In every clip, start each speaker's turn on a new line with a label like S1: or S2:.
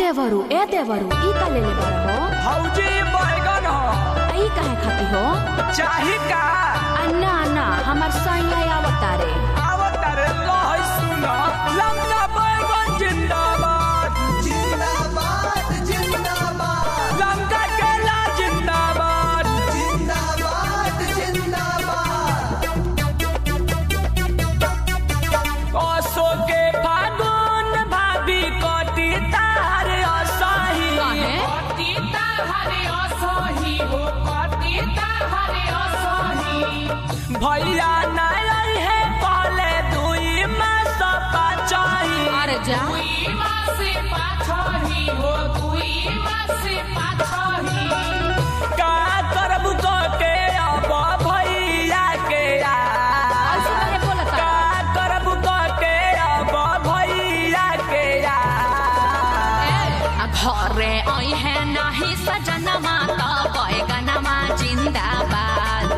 S1: देवरू ए देवरू ई का लेले बारा हो
S2: हौजी बैगन हो
S1: आ ई काहे खाती हो
S2: चाही का
S1: अन्ना अन्ना हमर सैया आवता रे
S2: आवत रे लहै सुन लंका बैगन जिंदाबाद
S3: जिंदाबाद जिंदाबाद
S2: लंका केला जिंदाबाद
S3: जिंदाबाद जिंदाबाद
S2: असो के फागुन भाभी कटी तार असही
S1: काहे?
S2: कटी तार असही हो कटी तार असही भैया नाई है पहले दुई मास पाचही
S1: अरे जा
S2: दुई मास पाचही हो दुई मास पाचही का करबू क के अब भैया के
S1: ऐसे
S2: आ
S1: काहे बोलता
S2: का करबू क के अब भैया के आ
S1: आ घरे आई है नाही सजनमा त बैगनमा जिन्दाबाद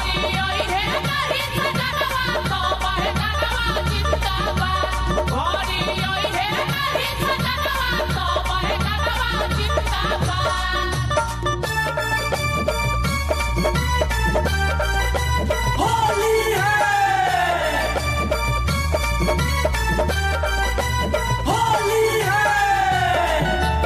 S2: होली है होली है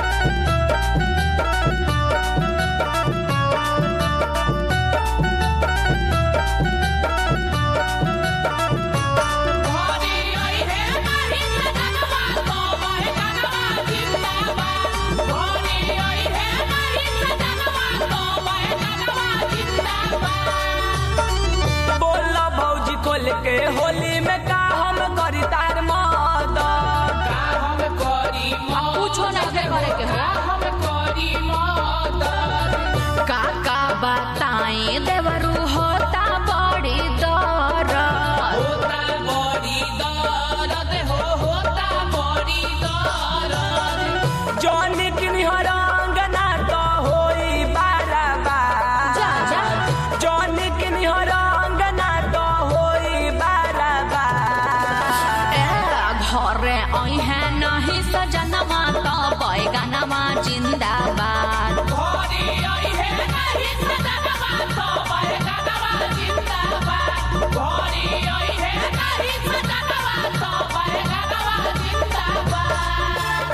S2: बोला भौजी खोल के होली में का हम करी तार मदद का हम करी
S1: पूछो नहीं थे करे के हो
S2: हम करी मदद
S1: काका बताएं देवरू होता बड़ी दरद
S2: होता बड़ी दर्द हो होता बड़ी दर्द जौनी किन्हर अंगना तो होई बाराबार
S1: जा जा
S2: जौनी किन्हर अंगना तो होई बाराबार
S1: ए घरे आई है नहीं सजनमा त बैगनमा जिन्दाबाद
S2: घोड़ी आई है नहीं सजनवा तो बैगनवा जिंदाबाद घोड़ी आई है नहीं सजनवा तो बैगनवा जिंदाबाद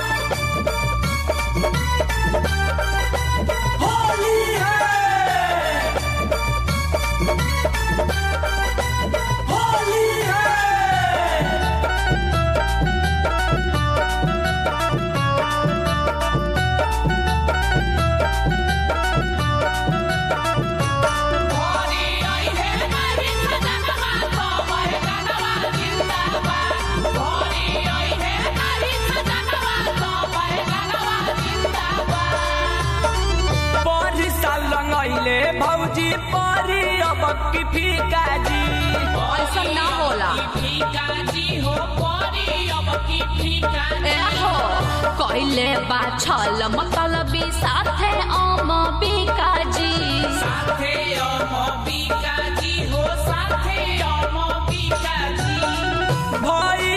S2: होली है होली है घोड़ी आई है नहीं सजनवा तो बैगनवा जिंदाबाद घोड़ी आई है नहीं सजनवा तो बैगनवा जिंदाबाद परी साल रंगैले भौजी परी अब की फीका जी
S1: ऐसा ना होला
S2: फीका जी हो परी अब की फीका
S1: ए हो कइले बा छल मतलबी साथे अम बिकाजी
S2: साथे अम फीका जी हो साथे अम फीका जी भई